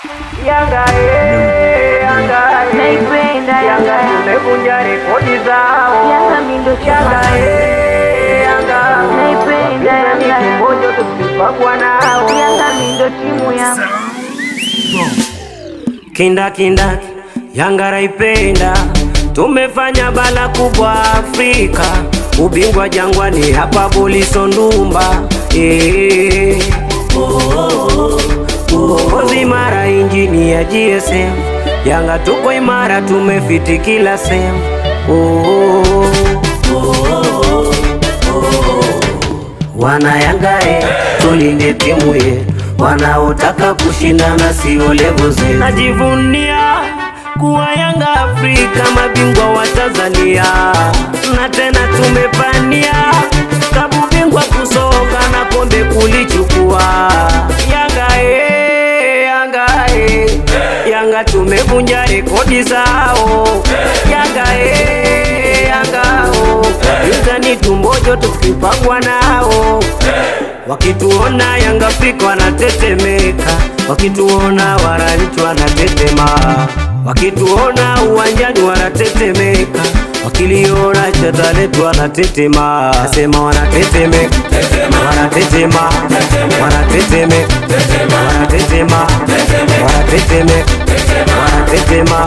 Yanga eh, Yanga eh. Naipenda Yanga, Yanga tumevunja rekodi zao. Yanga mi ndo Yanga chama. eh, Yanga Naipenda Wapinzani Yanga. kimoja tukipagwa nao. Yanga mi ndo timu yangu. Kindakindaki Yanga raipenda, tumefanya bala kubwa Afrika, ubingwa Jangwani hapa Buliso Ndumba eh. Uongozi imara, injini ya GSM, Yanga tuko imara, tumefiti kila sehemu oh. Wana Yanga e, tulinde timu ye, wanaotaka kushindana sio levo zetu. Najivunia kuwa Yanga Afrika, mabingwa wa Tanzania, na tena tumepania kabu bingwa kusoka na kombe kulichukua. Yanga e, Yanga e, Yanga tumevunja rekodi zao. Yanga e, Yanga o, yuzani tumbojo tukipangwa nao Wakituona Yanga Afrika wanatetemeka, wakituona wananchi wanatetema, wakituona uwanjani wanatetemeka, wakiliona cheza letu wanatetema, nasema wanatetemeka, wanatetema, wanatetemeka, wanatetema, wanatetemeka, wanatetema.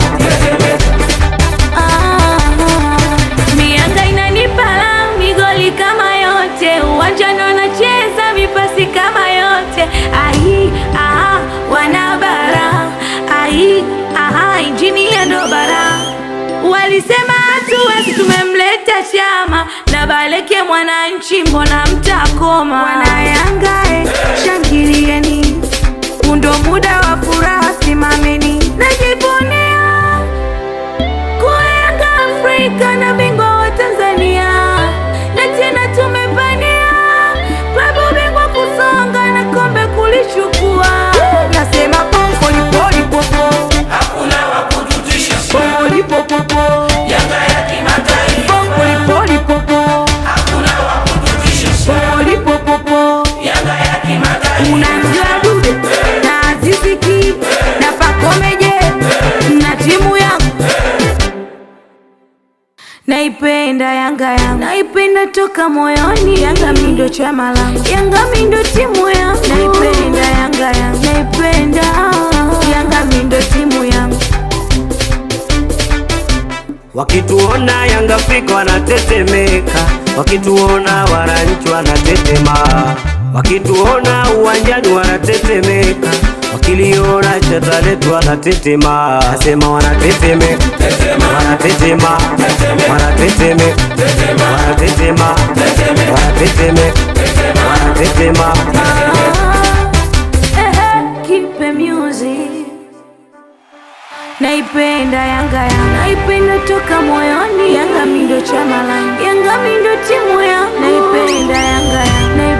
Mianga inanipala migoli kama yote, uwanjani wanacheza mipasi kama yote. Ai, aha, wanabara ai, aha, injini ya ndo bara. Walisema hatuwezi, tumemleta chama na Baleke mwananchi, mbona mtakoma? Wana Yanga eh, shangilieni, undo muda wa furaha, simameni, najivunia kuwa Yanga Afrika na bingwa wa Tanzania, na tena tumepania klabu bingwa kusonga na kombe kulichukua. Nasema popolipolipopo, Hakuna wa kututisha, polipopopo, Yanga ya kimataifa. polipolipopo, Hakuna wa kututisha, polipopopo. Yanga ya kimataifa. Unamjua Dude na Azizi Ki na Pakomeje na timu yangu Naipenda Yanga yangu, naipenda toka moyoni. Yanga mi ndo chama langu, Yanga mi ndo timu yangu. Naipenda Yanga yangu, naipenda Yanga mi ndo timu yangu. Wakituona Yanga Afrika wanatetemeka, wakituona wananchi wanatetema, wakituona uwanjani wanatetemeka, wakiliona cheza letu wanatetema, nasema wanatetemeka, wanatetema, wanatetemeka, wanatetema, wanatetemeka, wanatetema. Ehe, Kipe music Naipenda Yanga yangu, naipenda toka moyoni. Yanga mi ndo chama langu, Yanga mi ndo timu yangu. Naipenda Yanga yangu,